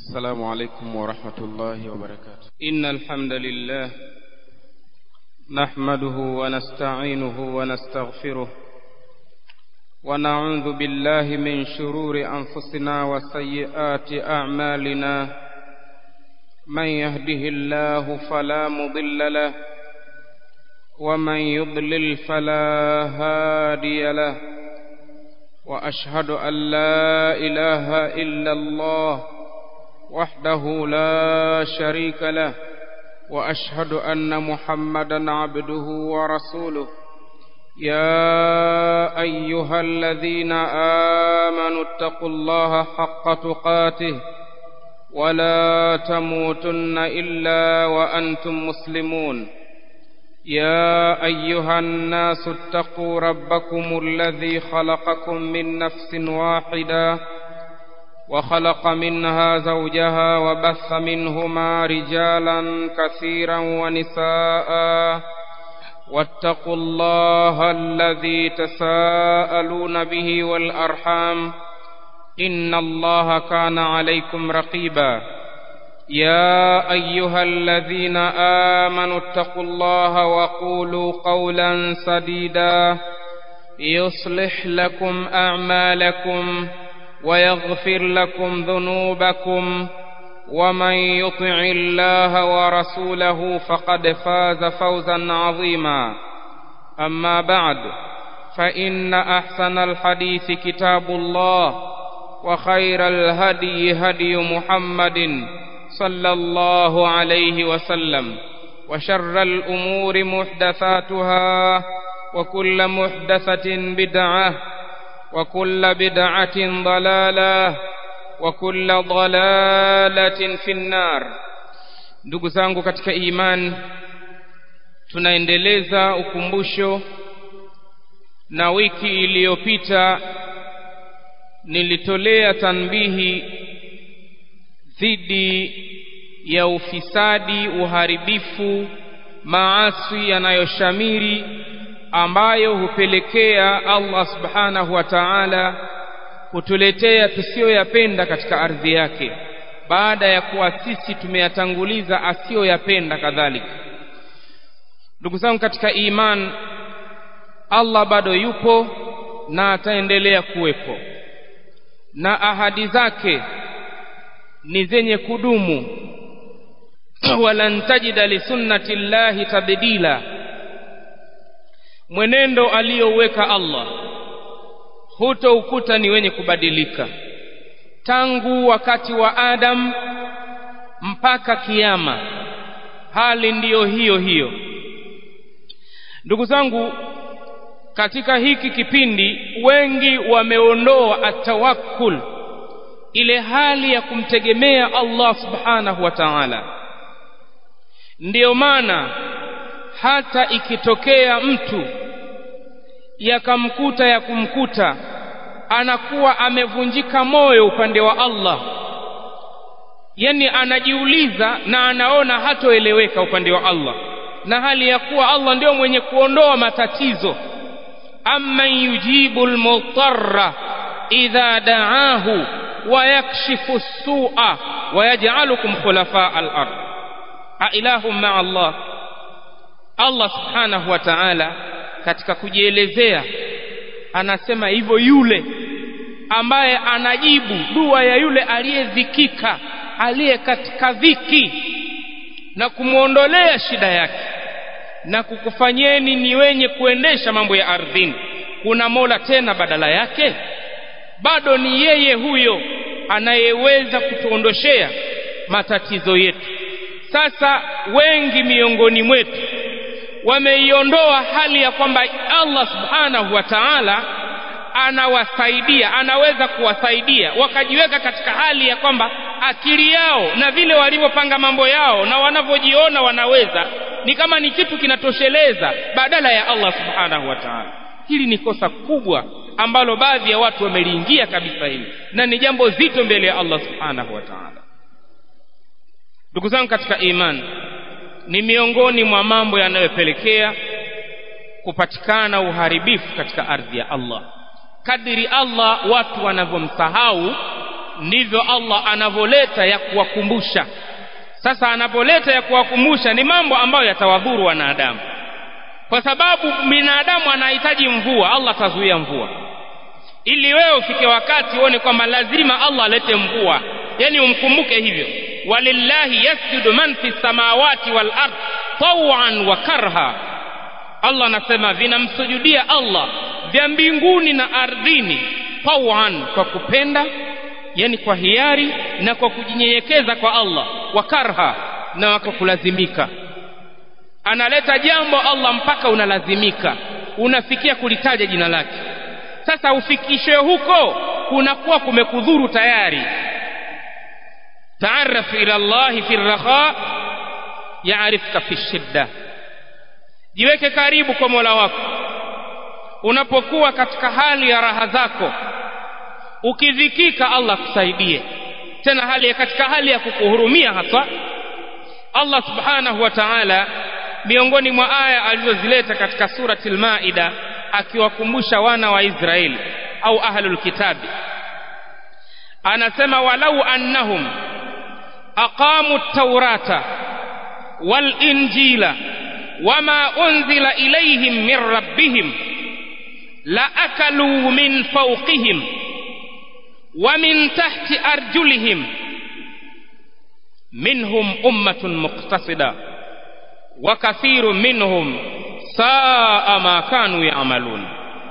السلام عليكم ورحمة الله وبركاته إن الحمد لله نحمده ونستعينه ونستغفره ونعوذ بالله من شرور أنفسنا وسيئات أعمالنا من يهده الله فلا مضل له ومن يضلل فلا هادي له وأشهد أن لا إله إلا الله وحده لا شريك له واشهد ان محمدا عبده ورسوله يا ايها الذين امنوا اتقوا الله حق تقاته ولا تموتن الا وانتم مسلمون يا ايها الناس اتقوا ربكم الذي خلقكم من نفس واحده وخلق منها زوجها وبث منهما رجالا كثيرا ونساء واتقوا الله الذي تساءلون به والارحام ان الله كان عليكم رقيبا يا ايها الذين امنوا اتقوا الله وقولوا قولا سديدا يصلح لكم اعمالكم ويغفر لكم ذنوبكم ومن يطع الله ورسوله فقد فاز فوزا عظيما اما بعد فان احسن الحديث كتاب الله وخير الهدي هدي محمد صلى الله عليه وسلم وشر الامور محدثاتها وكل محدثه بدعه وكل بدعة ضلالة وكل ضلالة في النار ndugu zangu katika iman tunaendeleza ukumbusho na wiki iliyopita nilitolea tanbihi dhidi ya ufisadi uharibifu maasi yanayoshamiri ambayo hupelekea Allah subhanahu wa ta'ala kutuletea tusiyoyapenda katika ardhi yake baada ya kuwa sisi tumeyatanguliza asiyoyapenda kadhalika ndugu zangu katika iman Allah bado yupo na ataendelea kuwepo na ahadi zake ni zenye kudumu walan tajida lisunnati llahi tabdila mwenendo aliyouweka Allah hutoukuta ni wenye kubadilika tangu wakati wa Adam mpaka kiyama hali ndiyo hiyo hiyo ndugu zangu katika hiki kipindi wengi wameondoa atawakkul ile hali ya kumtegemea Allah subhanahu wa ta'ala ndiyo maana hata ikitokea mtu yakamkuta ya kumkuta anakuwa amevunjika moyo upande wa Allah yani anajiuliza na anaona hatoeleweka upande wa Allah na hali ya kuwa Allah ndio mwenye kuondoa matatizo amman yujibu almutarra idha da'ahu wa yakshifu as-su'a wa yaj'alukum khulafa al-ard a ilahum ma'a Allah Allah subhanahu wa ta'ala katika kujielezea anasema hivyo yule ambaye anajibu dua ya yule aliyedhikika aliye katika dhiki na kumwondolea shida yake na kukufanyeni ni wenye kuendesha mambo ya ardhini kuna mola tena badala yake bado ni yeye huyo anayeweza kutuondoshea matatizo yetu sasa wengi miongoni mwetu wameiondoa hali ya kwamba Allah subhanahu wa ta'ala anawasaidia anaweza kuwasaidia wakajiweka katika hali ya kwamba akili yao na vile walivyopanga mambo yao na wanavyojiona wanaweza ni kama ni kitu kinatosheleza badala ya Allah subhanahu wa ta'ala hili ni kosa kubwa ambalo baadhi ya watu wameliingia kabisa hili na ni jambo zito mbele ya Allah subhanahu wa ta'ala ndugu zangu katika imani ni miongoni mwa mambo yanayopelekea kupatikana uharibifu katika ardhi ya Allah kadiri Allah watu wanavyomsahau ndivyo Allah anavyoleta ya kuwakumbusha sasa anapoleta ya kuwakumbusha ni mambo ambayo yatawadhuru wanadamu kwa sababu binadamu anahitaji mvua Allah atazuia mvua ili wewe ufike wakati uone kwamba lazima Allah alete mvua yani umkumbuke hivyo walillahi yasjudu man fi samawati wal ard tawan wa karha Allah anasema vinamsujudia Allah vya mbinguni na ardhini tawan kwa kupenda yani kwa hiari na kwa kujinyenyekeza kwa Allah wa karha na kwa kulazimika analeta jambo Allah mpaka unalazimika unafikia kulitaja jina lake sasa ufikishe huko kunakuwa kumekudhuru tayari taarraf ila Allah fi raha yaarifka fi shidda jiweke karibu kwa Mola wako unapokuwa katika hali ya raha zako ukidhikika Allah kusaidie tena hali ya katika hali ya kukuhurumia hasa Allah subhanahu wa ta'ala miongoni mwa aya alizozileta katika surati al-Maida akiwakumbusha wana wa Israeli au ahlul kitabi anasema walau annahum aqamu at-taurata wal injila wama unzila ilayhim min rabbihim la akalu min fawqihim wa min tahti arjulihim minhum ummatun muqtasida wa kathirun minhum saa ma kanu ya'malun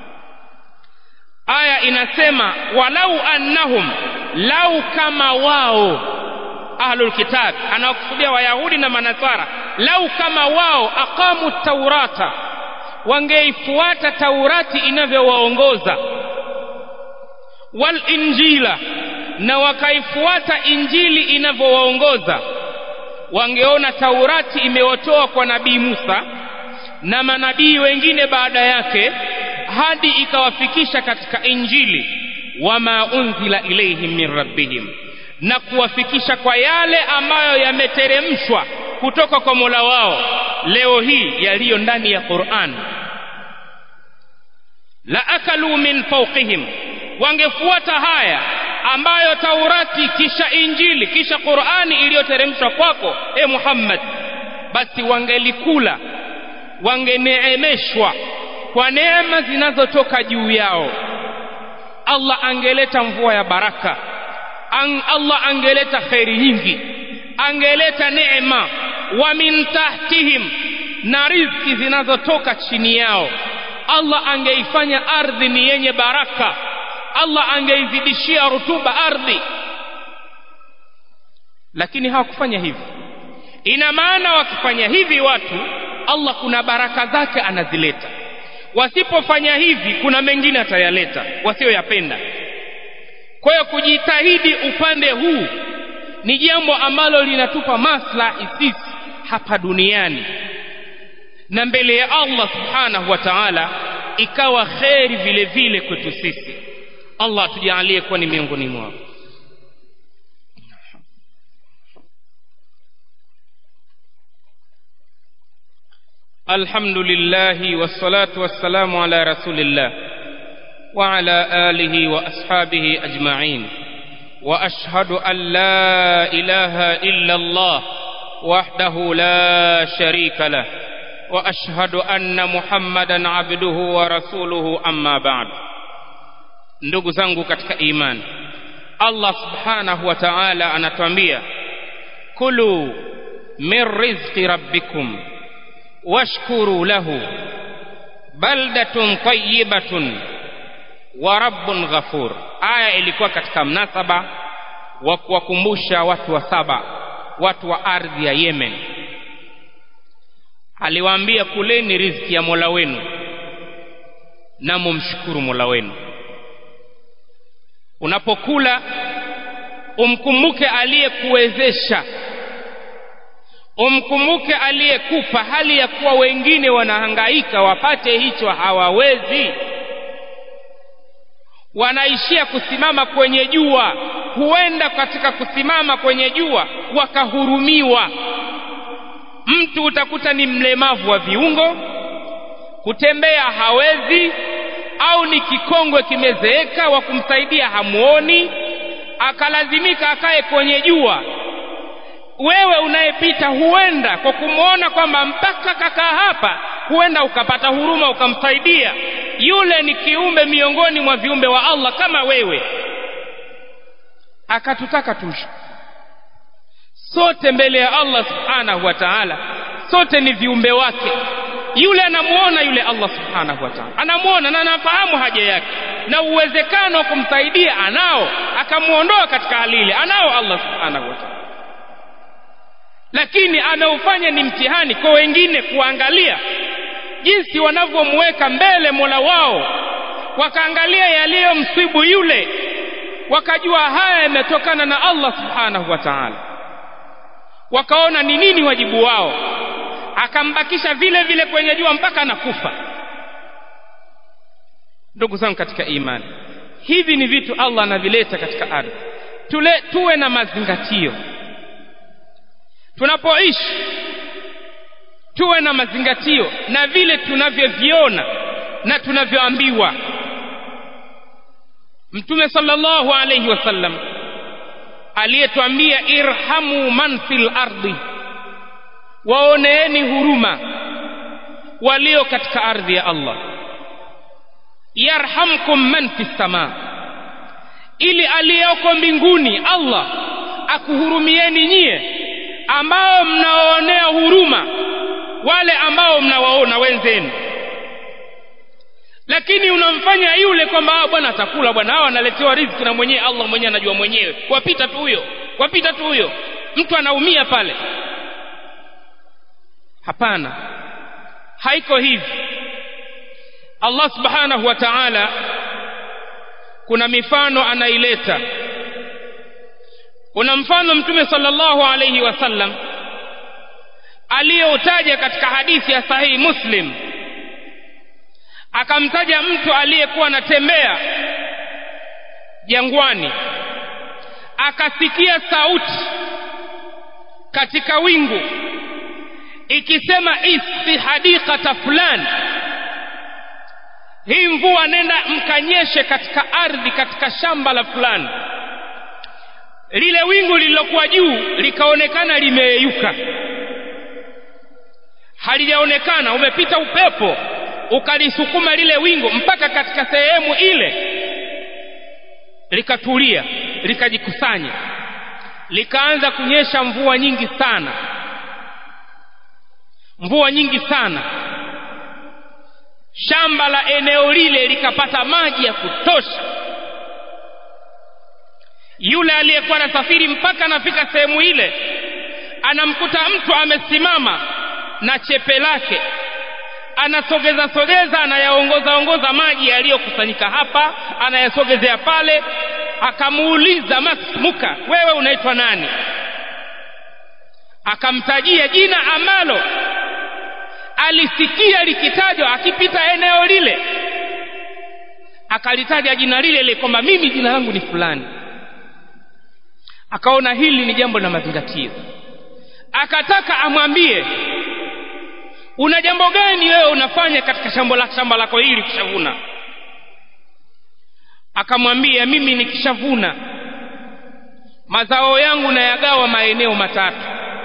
aya inasema walau annahum lau kama wao ahlul kitab anaokusudia wayahudi na manasara lau kama wao aqamu taurata wangeifuata taurati inavyowaongoza wal injila na wakaifuata injili inavyowaongoza wangeona taurati imewatoa kwa nabii Musa na manabii wengine baada yake hadi ikawafikisha katika injili wama unzila ilaihim min rabbihim na kuwafikisha kwa yale ambayo yameteremshwa kutoka kwa Mola wao leo hii yaliyo ndani ya Qur'an la akalu min fawqihim wangefuata haya ambayo Taurati kisha Injili kisha Qur'ani iliyoteremshwa kwako e Muhammad basi wangelikula wangeneemeshwa kwa neema zinazotoka juu yao Allah angeleta mvua ya baraka An Allah angeleta khairi nyingi angeleta neema wa min tahtihim na riziki zinazotoka chini yao Allah angeifanya ardhi ni yenye baraka Allah angeizidishia rutuba ardhi lakini hawakufanya hivi ina maana wakifanya hivi watu Allah kuna baraka zake anazileta wasipofanya hivi kuna mengine atayaleta wasioyapenda kwa hiyo kujitahidi upande huu ni jambo ambalo linatupa maslahi sisi hapa duniani na mbele ya Allah subhanahu wa ta'ala ikawa kheri vile vile kwetu sisi Allah atujalie kuwa ni miongoni mwao الحمد لله والصلاة والسلام على رسول الله وعلى آله وأصحابه أجمعين وأشهد أن لا إله إلا الله وحده لا شريك له وأشهد أن محمدا عبده ورسوله أما بعد ndugu zangu katika imani Allah subhanahu wa ta'ala anatuambia kulu min rizqi rabbikum washkuru lahu baldatun tayyibatun wa rabbun ghafur aya ilikuwa katika mnasaba wa kuwakumbusha watu wa saba watu wa ardhi ya Yemen aliwaambia kuleni riziki ya Mola wenu na mumshukuru Mola wenu unapokula umkumbuke aliyekuwezesha umkumbuke aliyekupa hali ya kuwa wengine wanahangaika wapate hicho hawawezi wanaishia kusimama kwenye jua huenda katika kusimama kwenye jua wakahurumiwa mtu utakuta ni mlemavu wa viungo kutembea hawezi au ni kikongwe kimezeeka wa kumsaidia hamuoni akalazimika akae kwenye jua wewe unayepita huenda kwa kumwona kwamba mpaka kakaa hapa huenda ukapata huruma ukamsaidia yule ni kiumbe miongoni mwa viumbe wa Allah kama wewe akatutaka tushu sote mbele ya Allah subhanahu wa ta'ala sote ni viumbe wake yule anamuona yule Allah subhanahu wa ta'ala anamuona na anafahamu haja yake na uwezekano wa kumsaidia anao akamuondoa katika hali ile anao Allah subhanahu wa ta'ala lakini ameufanya ni mtihani kwa wengine kuangalia jinsi wanavyomweka mbele Mola wao wakaangalia yaliyomsibu yule wakajua haya yametokana na Allah subhanahu wa ta'ala wakaona ni nini wajibu wao akambakisha vile vile kwenye jua mpaka anakufa ndugu zangu katika imani hivi ni vitu Allah anavileta katika ardhi tule tuwe na mazingatio tunapoishi tuwe na mazingatio na vile tunavyoviona na tunavyoambiwa mtume sallallahu alayhi wasallam aliyetuambia irhamu man fil ardi waoneeni huruma walio katika ardhi ya Allah yarhamkum man fis sama ili aliyoko mbinguni Allah akuhurumieni nyie ambao mnaoonea huruma wale ambao mnawaona wenzenu lakini unamfanya yule kwamba bwana atakula bwana hao analetewa riziki na mwenyewe Allah mwenyewe anajua mwenyewe wapita tu huyo wapita tu huyo mtu anaumia pale hapana haiko hivi Allah subhanahu wa ta'ala kuna mifano anaileta kuna mfano mtume sallallahu alayhi wasallam aliyoutaja katika hadithi ya sahihi muslim akamtaja mtu aliyekuwa anatembea jangwani akasikia sauti katika wingu ikisema isti hadiqata fulani hii mvua nenda mkanyeshe katika ardhi katika shamba la fulani lile wingu lililokuwa juu likaonekana limeyeyuka halijaonekana umepita upepo ukalisukuma lile wingu mpaka katika sehemu ile likatulia likajikusanya likaanza kunyesha mvua nyingi sana mvua nyingi sana shamba la eneo lile likapata maji ya kutosha yule aliyekuwa anasafiri mpaka anafika sehemu ile anamkuta mtu amesimama na chepe lake anasogeza sogeza anayaongoza ongoza maji yaliyokusanyika hapa anayasogezea pale akamuuliza masmuka wewe unaitwa nani akamtajia jina ambalo alisikia likitajwa akipita eneo lile akalitaja jina lile lile kwamba mimi jina langu ni fulani akaona hili ni jambo la mazingatio akataka amwambie una jambo gani wewe unafanya katika shamba la shamba lako hili kishavuna akamwambia mimi nikishavuna mazao yangu nayagawa maeneo matatu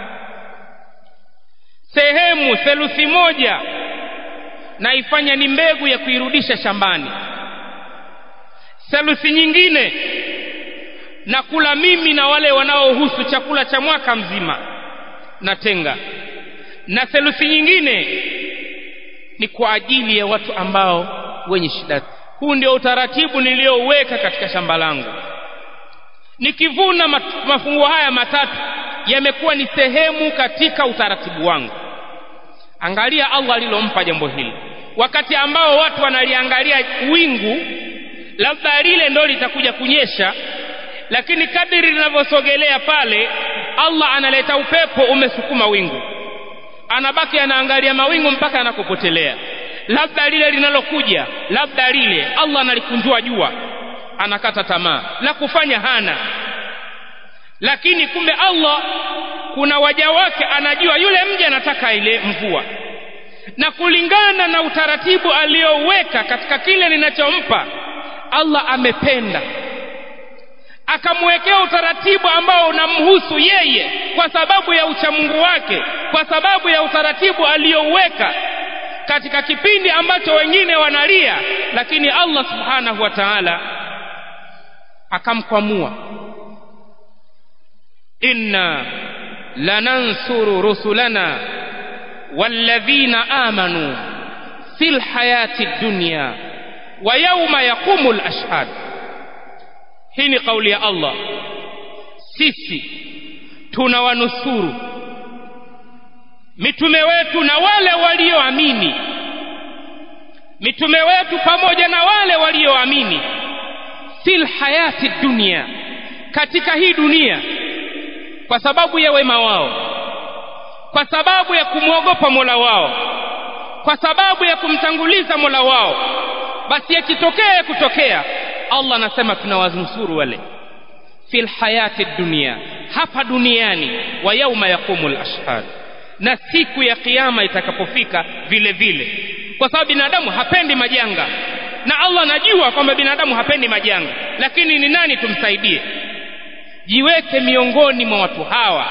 sehemu theluthi moja naifanya ni mbegu ya kuirudisha shambani theluthi nyingine na kula mimi na wale wanaohusu chakula cha mwaka mzima natenga na theluthi nyingine ni kwa ajili ya watu ambao wenye shida huu ndio utaratibu niliyouweka katika shamba langu nikivuna mafungu haya matatu yamekuwa ni sehemu katika utaratibu wangu angalia Allah alilompa jambo hili wakati ambao watu wanaliangalia wingu labda lile ndo litakuja kunyesha lakini kadiri linavyosogelea pale Allah analeta upepo umesukuma wingu anabaki anaangalia mawingu mpaka anakopotelea labda lile linalokuja labda lile Allah analikunjua jua anakata tamaa la kufanya hana lakini kumbe Allah kuna waja wake anajua yule mja anataka ile mvua na kulingana na utaratibu aliyoweka katika kile ninachompa Allah amependa akamwekea utaratibu ambao unamhusu yeye kwa sababu ya uchamungu wake kwa sababu ya utaratibu aliyouweka katika kipindi ambacho wengine wanalia lakini Allah subhanahu wa ta'ala akamkwamua inna lanansuru rusulana walladhina amanu fil hayati dunya wa yawma yaqumul ashhad hii ni kauli ya Allah sisi tunawanusuru mitume wetu na wale walioamini mitume wetu pamoja na wale walioamini fil hayati dunia katika hii dunia kwa sababu ya wema wao kwa sababu ya kumwogopa Mola wao kwa sababu ya kumtanguliza Mola wao basi yakitokea kutokea Allah anasema tunawanusuru wale fil hayati dunia hapa duniani wa yauma yaqumul ashhad na siku ya kiyama itakapofika vile vile kwa sababu binadamu hapendi majanga na Allah anajua kwamba binadamu hapendi majanga lakini ni nani tumsaidie jiweke miongoni mwa watu hawa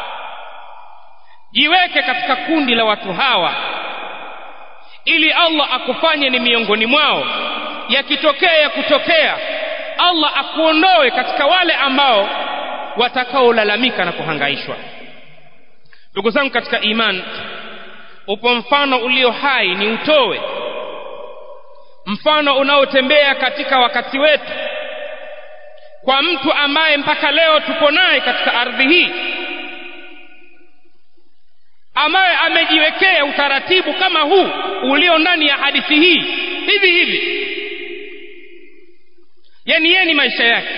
jiweke katika kundi la watu hawa ili Allah akufanye ni miongoni mwao yakitokea ya kutokea Allah akuondoe katika wale ambao watakaolalamika na kuhangaishwa ndugu zangu katika iman upo mfano ulio hai ni utowe mfano unaotembea katika wakati wetu kwa mtu ambaye mpaka leo tupo naye katika ardhi hii ambaye amejiwekea utaratibu kama huu ulio ndani ya hadithi hii hivi hivi yani yeye ni maisha yake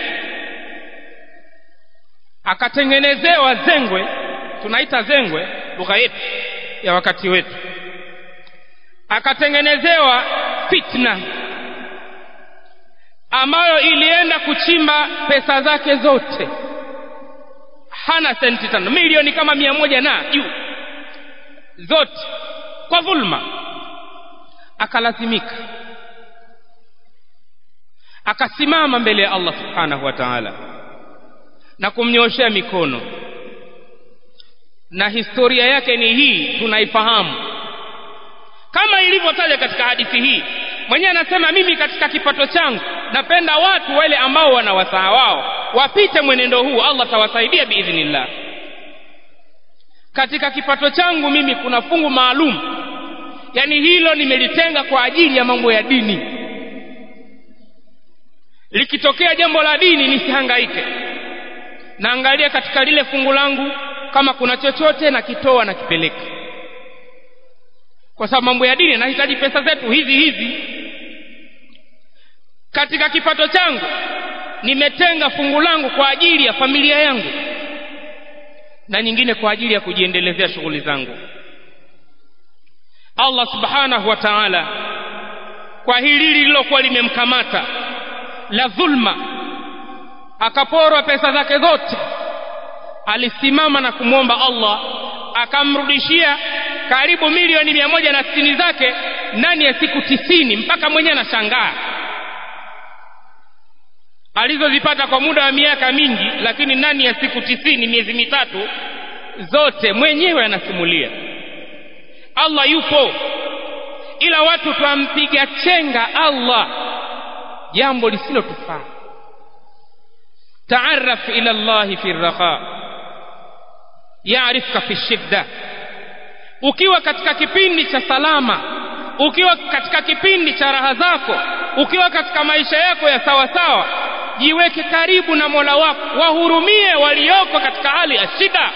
akatengenezewa zengwe tunaita zengwe lugha yetu ya wakati wetu akatengenezewa fitna ambayo ilienda kuchimba pesa zake zote hana senti tano milioni kama mia moja na juu zote kwa dhulma akalazimika akasimama mbele ya Allah subhanahu wa ta'ala na kumnyoshea mikono na historia yake ni hii tunaifahamu kama ilivyotaja katika hadithi hii mwenyewe anasema mimi katika kipato changu napenda watu wale ambao wana wasaa wao wapite mwenendo huu Allah tawasaidia biidhnillah katika kipato changu mimi kuna fungu maalum yani hilo nimelitenga kwa ajili ya mambo ya dini likitokea jambo la dini nisihangaike naangalia katika lile fungu langu kama kuna chochote nakitoa na kipeleka kwa sababu mambo ya dini yanahitaji pesa zetu hizi hizi katika kipato changu nimetenga fungu langu kwa ajili ya familia yangu na nyingine kwa ajili ya kujiendelezea shughuli zangu Allah subhanahu wa ta'ala kwa hili lililokuwa limemkamata la dhulma akaporwa pesa zake zote alisimama na kumwomba Allah akamrudishia karibu milioni mia moja na sitini zake ndani ya siku tisini mpaka mwenyewe anashangaa alizozipata kwa muda wa miaka mingi lakini ndani ya siku tisini miezi mitatu zote mwenyewe anasimulia Allah yupo ila watu twampiga chenga Allah jambo lisilotufaa taarraf ila Allah fi raha yaarifka fi shidda ukiwa katika kipindi cha salama ukiwa katika kipindi cha raha zako ukiwa katika maisha yako ya sawa sawa jiweke karibu na Mola wako wahurumie walioko katika hali ya shida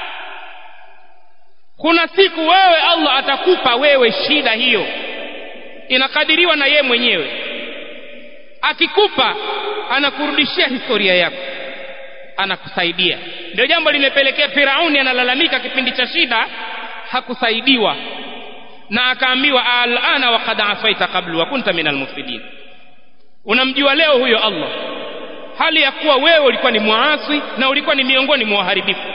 kuna siku wewe Allah atakupa wewe shida hiyo inakadiriwa na ye mwenyewe akikupa anakurudishia historia yako anakusaidia ndio jambo limepelekea Firauni analalamika kipindi cha shida hakusaidiwa na akaambiwa alana wa qad afaita qablu wa kunta minal mufsidin unamjua leo huyo Allah hali ya kuwa wewe ulikuwa ni muasi na ulikuwa ni miongoni mwa waharibifu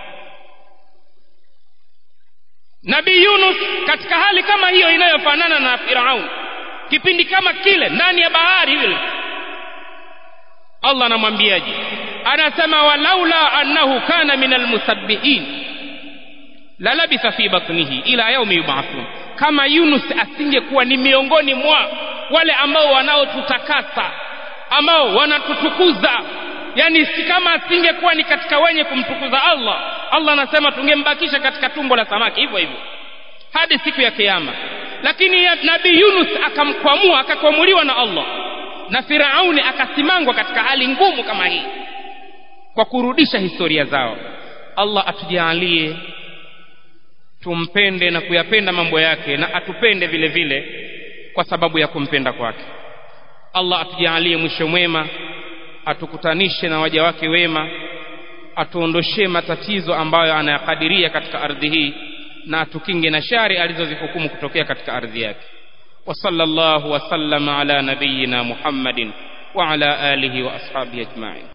Nabii Yunus katika hali kama hiyo inayofanana na Firaun kipindi kama kile ndani ya bahari ile Allah anamwambiaje anasema walaula annahu kana min almusabbihin la labitha fi batnihi ila yaumi yub'athun kama Yunus asingekuwa ni miongoni mwa wale ambao wanaotutakasa ambao wanatutukuza yani si kama asingekuwa ni katika wenye kumtukuza Allah Allah anasema tungembakisha katika tumbo la samaki hivyo hivyo hadi siku ya kiyama lakini ya nabii Yunus akamkwamua akakwamuliwa na Allah na Firauni akasimangwa katika hali ngumu kama hii kwa kurudisha historia zao Allah atujalie tumpende na kuyapenda mambo yake na atupende vile vile kwa sababu ya kumpenda kwake Allah atujalie mwisho mwema atukutanishe na waja wake wema atuondoshee matatizo ambayo anayakadiria katika ardhi hii na atukinge na shari alizozihukumu kutokea katika ardhi yake wa sallallahu wa sallama ala nabiyyina Muhammadin wa ala alihi wa ashabihi ajma'in